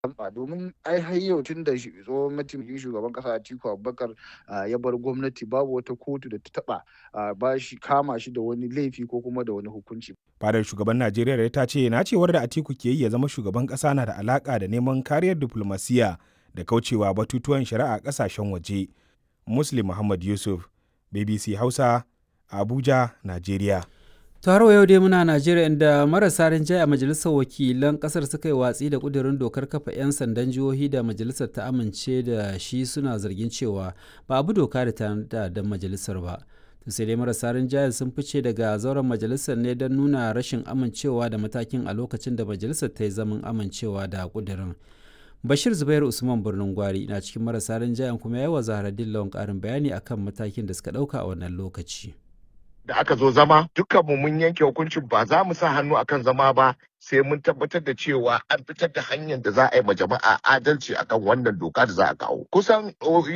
domin ai har yau tun da tsohon mataimakin shugaban kasa Atiku Abubakar ya bar gwamnati babu wata kotu da ta taba ba shi kama shi da wani laifi ko kuma da wani hukunci. Fadar shugaban Najeriya ta ce na cewar da Atiku ke yi ya zama shugaban kasa na da alaka da neman kariyar diplomasiya da kaucewa batutuwan shari'a kasashen waje. Muslim Muhammad Yusuf, BBC Hausa, Abuja, Najeriya. taro yau dai muna najeriya inda marasa rinjaye a majalisar wakilan kasar suka yi watsi da kudirin dokar kafa 'yan sandan jihohi da majalisar ta amince da shi suna zargin cewa ba abu doka da ta da majalisar ba sai dai marasa rinjaye sun fice daga zauren majalisar ne don nuna rashin amincewa da matakin a lokacin da majalisar ta yi zaman amincewa da kudirin bashir zubairu usman birnin gwari na cikin marasa rinjayen kuma ya yi wa zaharaddin lawan karin bayani akan matakin da suka dauka a wannan lokaci da aka zo zama dukkanmu mun yanke hukuncin ba za mu sa hannu akan zama ba sai mun tabbatar da cewa an fitar da hanyar da za a yi ma jama'a adalci akan wannan doka da za a kawo kusan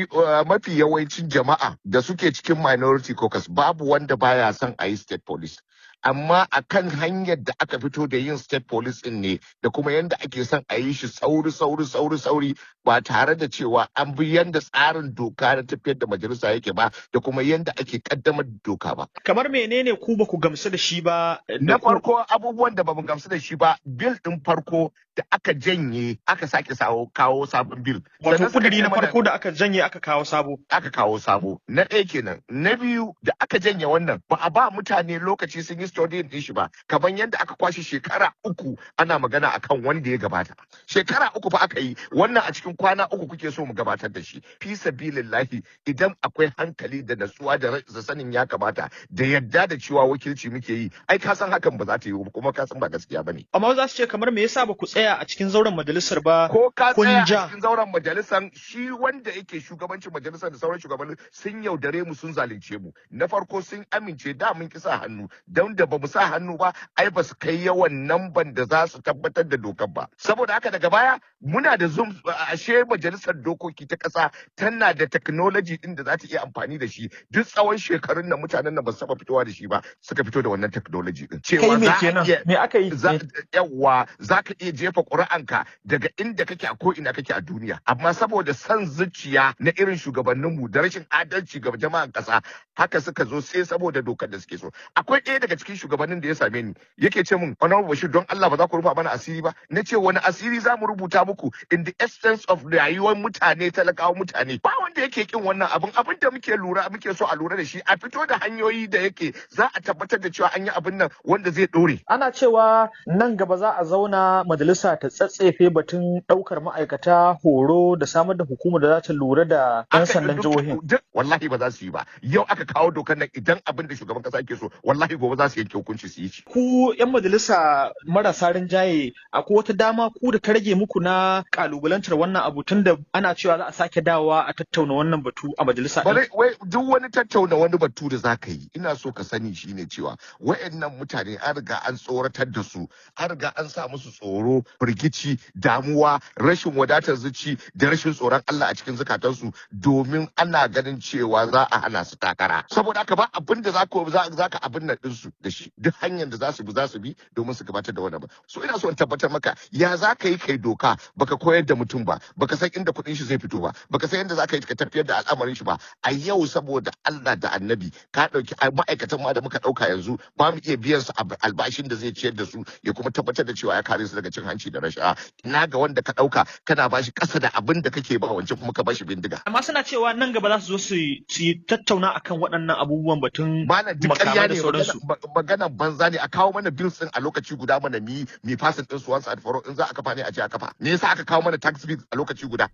mafi yawancin jama'a da suke cikin minority caucus babu wanda baya son a yi state police amma a kan hanyar da aka fito da yin state police din ne da kuma yadda ake son a yi shi sauri sauri sauri sauri ba tare da cewa an bi yadda tsarin doka na tafiyar da majalisa yake ba da kuma yadda ake kaddamar da doka ba. Kamar menene ku ba ku gamsu da shi ba? Na farko abubuwan da ba mu gamsu da shi ba bil din farko da aka janye aka sake sawo kawo sabon bil. Wato kudiri na farko da aka janye aka kawo sabo. Aka kawo sabo. Na ɗaya kenan. Na biyu da aka janye wannan ba a ba mutane lokaci sun yi studying din shi ba kamar yadda aka kwashe shekara uku ana magana akan wanda ya gabata. Shekara uku fa aka yi wannan a cikin kwana uku kuke so mu gabatar da shi. Fi sabilillahi idan akwai hankali da natsuwa da sanin ya kamata da yadda da cewa wakilci muke yi ai ka san hakan ba za ta yi kuma ka san ba gaskiya bane. Amma za su ce kamar me yasa ba ku tsaya a cikin zauren majalisar ba ko ka tsaya a cikin zauren majalisar shi wanda yake shugabancin majalisar da sauran shugabanni sun yaudare mu sun zalunce mu na farko sun amince da mun kisa hannu don da ba mu sa hannu ba ai ba su kai yawan namban da za su tabbatar da dokar ba saboda haka daga baya muna da zoom ashe majalisar dokoki ta kasa tana da technology din da za ta iya amfani da shi duk tsawon shekarun nan mutanen nan ba su taba fitowa da shi ba suka fito da wannan technology din cewa me kenan me aka yi yawa za ka iya jefa ƙuri'anka daga inda kake a ko ina kake a duniya amma saboda son zuciya na irin shugabanninmu da rashin adalci ga jama'an ƙasa haka suka zo sai saboda dokar da suke so akwai ɗaya daga cikin shugabannin da ya same ni yake ce min honorable bashir don Allah ba za ku rufa mana asiri ba na ce wani asiri za mu rubuta muku in the essence of rayuwar mutane talakawa mutane ba wanda yake kin wannan abin abin da muke lura muke so a lura da shi a fito da hanyoyi da yake za a tabbatar da cewa an yi abin nan wanda zai ɗore. ana cewa nan gaba za a zauna majalisa ta tsatsefe batun ɗaukar ma'aikata horo da samar da hukumar da za ta lura da 'yan sandan jihohin. Wallahi ba za su yi ba. Yau aka kawo dokar nan idan abin da shugaban kasa ke so wallahi gobe za su yanke hukunci su yi shi. Ku 'yan majalisa marasa rinjaye akwai wata dama ku da ta rage muku na kalubalantar wannan abu tun da ana cewa za a sake dawowa a tattauna wannan batu a majalisa. Wai duk wani tattauna wani batu da za ka yi ina so ka sani shine cewa wa'annan mutane an riga an tsoratar da su an riga an sa musu tsoro firgici damuwa rashin wadatar zuci da rashin tsoron Allah a cikin zukatansu domin ana ganin cewa za a hana su takara saboda haka ba abin da za ka abin nan ɗinsu da shi duk hanyar da za su bi za su bi domin su gabatar da wani ba so ina so in tabbatar maka ya za ka yi kai doka baka koyar da mutum ba baka san inda kuɗin shi zai fito ba baka san yadda za ka yi ka tafiyar da al'amarin shi ba a yau saboda Allah da annabi ka ɗauki ma'aikatan ma da muka ɗauka yanzu ba mu iya biyan su albashin da zai ciyar da su ya kuma tabbatar da cewa ya kare su daga cin hanci da rashawa ina ga wanda ka dauka kana bashi kasa da abin da kake ba wancan kuma ka bashi bindiga amma suna cewa nan gaba za su zo su yi tattauna akan waɗannan abubuwan batun makamai da sauransu magana banza ne a kawo mana bills din a lokaci guda mana mi mi fasin din su once and for in za a kafa ne a ce a kafa me yasa aka kawo mana tax bills a lokaci guda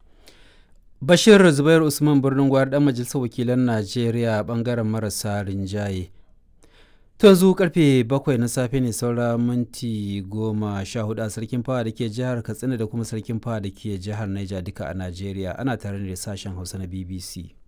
Bashir Zubair Usman Birnin Gwari dan Majalisar Wakilan Najeriya bangaren marasa rinjaye. To yanzu karfe bakwai na safe ne saura minti goma sha hudu a sarkin fawa da ke jihar Katsina da kuma sarkin fawa da ke jihar Niger duka a Najeriya ana tare da sashen Hausa na BBC.